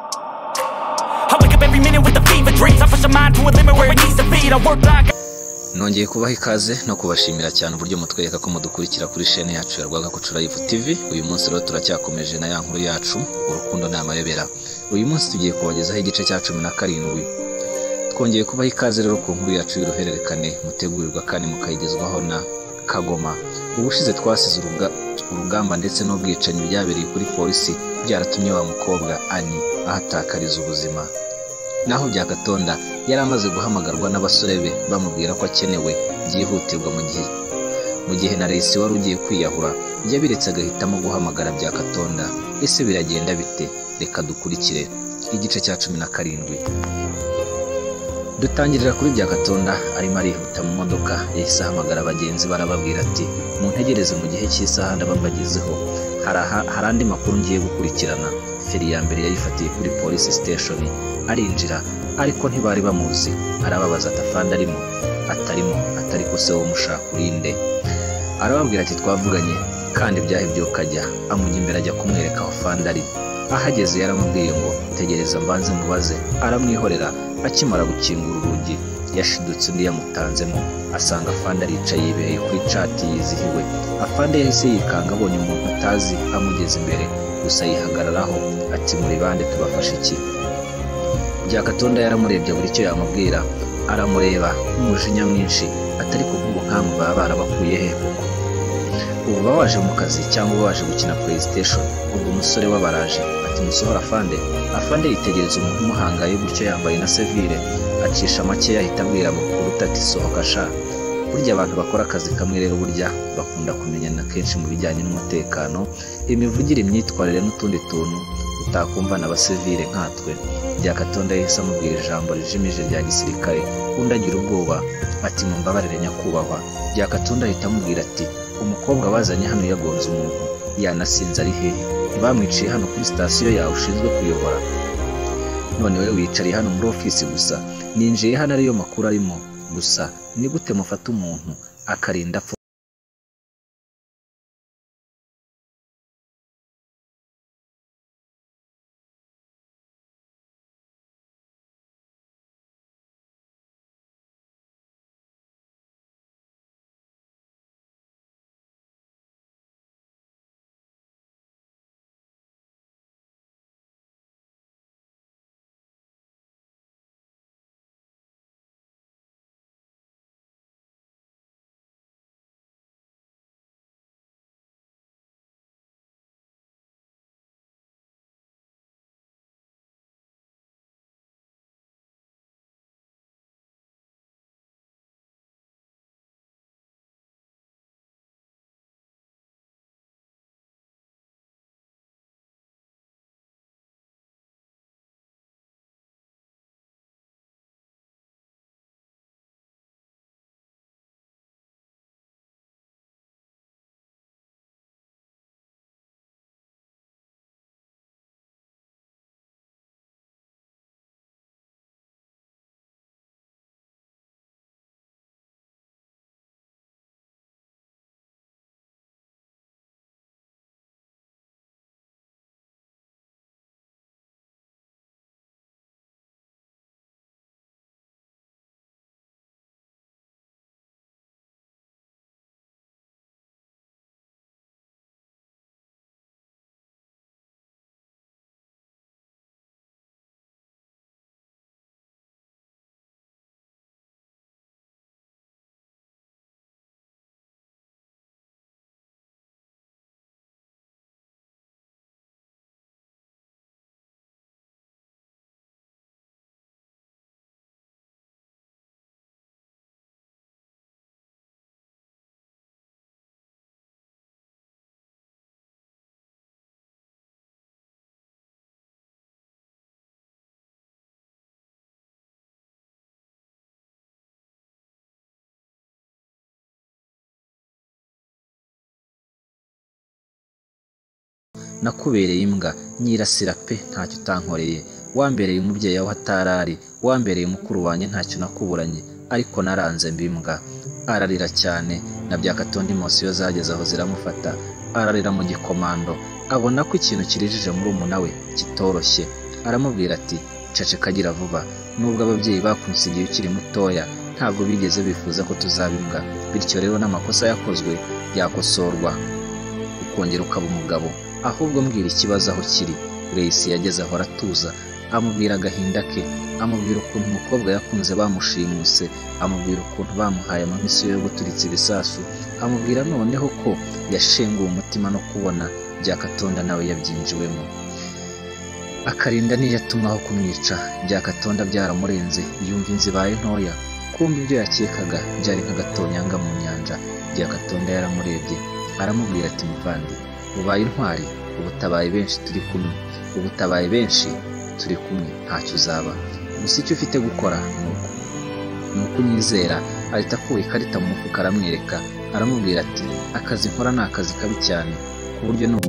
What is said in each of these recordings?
I wake up every minute with a fever dreams. I push my mind to a limit where it needs to feed. I work like nongeye kubaha ikaze no kubashimira cyane uburyo mutwereka ko mudukurikira kuri shene yacu ya rwagakoco live tv uyu munsi rero turacyakomeje na ya nkuru yacu urukundo ni amayobera uyu munsi tugiye kubagezaho igice cya cumi na karindwi twongeye kubaha ikaze rero ku nkuru yacu y'uruhererekane mutegurirwa kandi mukayigezwaho na kagoma ubushize twasize uruga, urugamba ndetse n'ubwicanyi byabereye kuri polisi byaratumye wa mukobwa ani ahatakariza ubuzima naho byakatonda yari amaze guhamagarwa n'abasore be bamubwira ko akenewe byihutirwa mu gihe mu gihe na resi wari ugiye kwiyahura yabiretse agahitamo guhamagara byakatonda ese biragenda bite reka dukurikire igice cya cumi na karindwi dutangirira kuri byakatonda arimo arihuta mu modoka yahise ahamagara bagenzi be arababwira ati muntegereze mu gihe cy'isaha ndabambagezeho hari aha- hari andi makuru ngiye gukurikirana feri ya mbere yayifatiye kuri polisi siteshoni arinjira ariko ntibari bamuzi arababaza atafanda arimo atarimo atari ko se wo mushaka urinde arababwira ati twavuganye kandi byahe byokajya amujya imbere ajya kumwereka aho fanda ari ahageze yaramubwiye ngo tegereza mbanze mubaze aramwihorera akimara gukingura urugi yashidutse undi yamutanzemo asanga afande aricaye yibereye kuri cati yizihiwe afande yahise yikanga abonye umuntu atazi amugeze imbere gusa yihagararaho ati muri bande tubafashe iki byakatonda yaramurebye buri icyo yamubwira aramureba nk'umujinya mwinshi atari kuvuga nkamwe baba barabakuye he ubu bawaje mu kazi cyangwa baje gukina playstation ubwo umusore wabaraje ati musohora afande afande yitegereza umuntu umuhangaye gutyo yambaye na sevire acisha make yahita abwira amakuru ati sohoka sha burya abantu bakora akazi kamwe rero burya bakunda kumenyana kenshi mu bijyanye n'umutekano imivugire imyitwarire n'utundi tuntu utakumva na basivire nkatwe byakatonda yahise amubwira ijambo rijimije rya gisirikare undi agira ubwoba ati mumbabarire nyakubahwa byakatonda ahita amubwira ati umukobwa bazanye hano yagonze umuntu yanasinze ari hehe ntibamwiciye hano kuri sitasiyo yawe ushinzwe kuyobora none we wiyicariye hano muri ofisi gusa ninjiye hano ariyo makuru arimo gusa ni gute mufata umuntu akarinda apfa nakubereye imbwa nyirasira pe ntacyo utankoreye wambereye umubyeyi aho atarari wambereye mukuru wanjye ntacyo nakuburanye ariko naranze mbimbwa ararira cyane na byakatonda imosiyo zageze aho ziramufata ararira mu gikomando abona ko ikintu kirijije murumuna we kitoroshye aramubwira ati ceceka gira vuba nubwo ababyeyi bakunse igihe ukiri mutoya ntabwo bigeze bifuza ko tuzaba imbwa bityo rero n'amakosa yakozwe yakosorwa ukongera ukaba umugabo ahubwo mbwira ikibazo aho kiri Grace yageze aho aratuza amubwira agahinda ke amubwira ukuntu umukobwa yakunze bamushimuse amubwira ukuntu bamuhaye amamisi yo guturitsa ibisasu amubwira noneho ko yashenguwe umutima no kubona byakatonda nawe yabyinjiwemo akarinda niyatumwaho kumwica byakatonda byaramurenze yumva inzibaye ntoya kumva ibyo yakekaga byari nk'agatonyanga mu nyanja byakatonda yaramurebye aramubwira ati muvandi ubaye intwari ubutabaye benshi turi kumwe ubutabaye benshi turi kumwe ntacyo uzaba gusa icyo ufite gukora ni uku ni uko unyizera ahita akuye ikarita mu mufuka aramwereka aramubwira ati akazi nkora ni akazi kabi cyane ku buryo n'ubu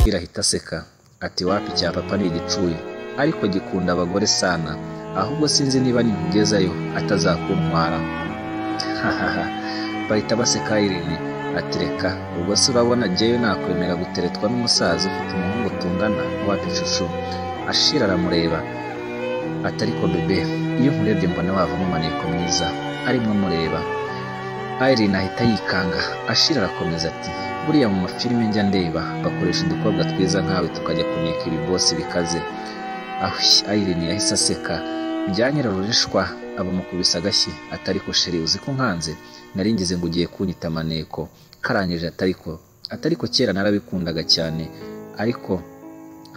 irahita aseka ati wapi cya papa ni igicuye ariko gikunda abagore sana ahubwo sinzi niba nimugezayo atazakuntwara hahaha bahita baseka irene ati reka ubwo se urabona jyewe nakwemera guteretwa n'umusaza ufite umuhungu tungana wapi cucu ashira aramureba ati ariko bebe iyo nkurebye mbona wavamo amaneko mwiza arimo amureba Irene ahita yikanga ashira arakomeza ati buriya mu mafilime njya ndeba bakoresha udukobwa twiza nkawe tukajya kuneka ibibosi bikaze ahushye Irene yahise aseka byanyirarurishwa abamukubise agashyi atari ko sheri uzi ko nkanze nari ngize ngo ugiye kunyita amaneko karangije atariko atariko kera narabikundaga cyane ariko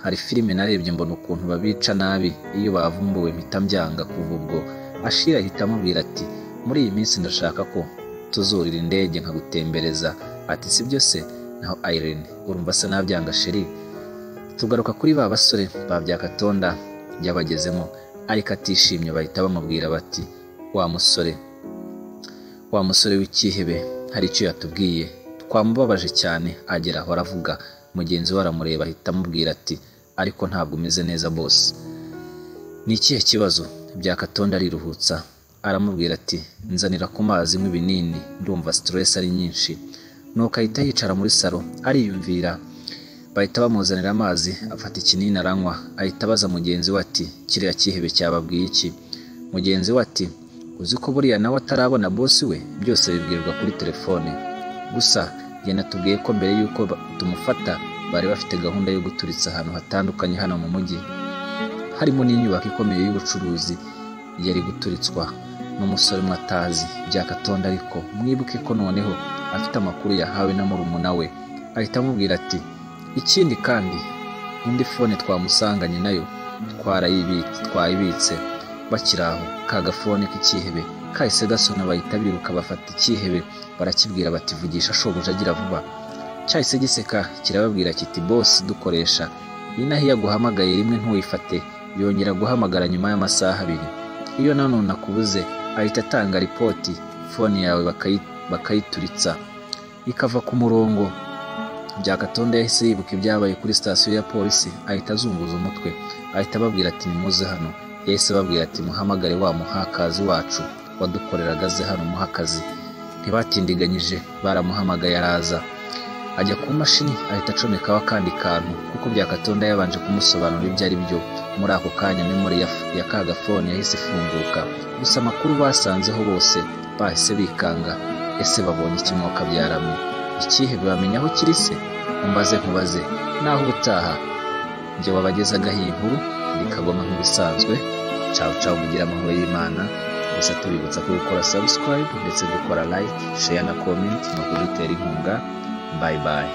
hari filime narebye mbona ukuntu babica nabi iyo bavumbuwe mpita mbyanga kuva ubwo ashira ahita amubwira ati muri iyi minsi ndashaka ko tuzurira indege nkagutembereza ati si byo se naho Irene urumva se nabyanga sheri tugaruka kuri ba basore ba byakatonda yabagezemo ariko atishimye bahita bamubwira bati wa musore wa musore w'icyihebe hari icyo yatubwiye twamubabaje cyane agera aho aravuga mugenzi we aramureba ahita amubwira ati ariko ntabwo umeze neza bose ni ikihe kibazo byakatonda ariruhutsa aramubwira ati nzanira ku mazi nk'ibinini ndumva sitiresi ari nyinshi nuko ahita yicara muri salo ariyumvira bahita bamuzanira amazi afata ikinini aranywa ahita abaza mugenzi we ati kiriya cyihebe cyababwiye iki mugenzi we ati uzi ko buriya nawe atarabona bosi we byose bibwirwa kuri telefone gusa yanatubwiye ko mbere y'uko tumufata bari bafite gahunda yo guturitsa ahantu hatandukanye hano mu mujyi harimo n'inyubako ikomeye y'ubucuruzi yari guturitswa n'umusore umwe atazi byakatonda ariko mwibuke ko noneho afite amakuru yahawe na murumuna we ahita amubwira ati ikindi kandi indi fone twamusanganye nayo twayibitse bakiri aho ka gafone k'ikihebe kahise gasona bahita biruka bafata ikihebe barakibwira bati vugisha shobuja agira vuba cyahise giseka kirababwira kiti bosi dukoresha inaha iyo aguhamagaye rimwe ntuyifate yongera guhamagara nyuma y'amasaha abiri iyo nanone akubuze ahita atanga ripoti fone yawe bakayi- bakayituritsa ikava ku murongo byakatonda yahise yibuka ibyabaye kuri sitasiyo ya polisi ahita azunguza umutwe ahita ababwira ati nimuze hano yahise ababwira ati muhamagare wa muhakazi wacu wadukoreraga aze hano muhe akazi ntibatindiganyije baramuhamagaye araza ajya ku mashini ahita acomekaho akandi kantu kuko byakatonda yabanje kumusobanurira ibyo ari byo muri ako kanya memori ya, ya ka gafone yahise ifunguka gusa amakuru basanzeho bose bahise bikanga ese babonye iki mu kabyarame ikihe bamenya aho kiri se umbaze nkubaze naho ubutaha njye wabagezaga iyi nkuru bikagoma nk'ibisanzwe cawu cawu mugira amahoro y'imana gusa tubibutsa ko gukora subscribe ndetse dukora like share na comment no kudutera inkunga bye bye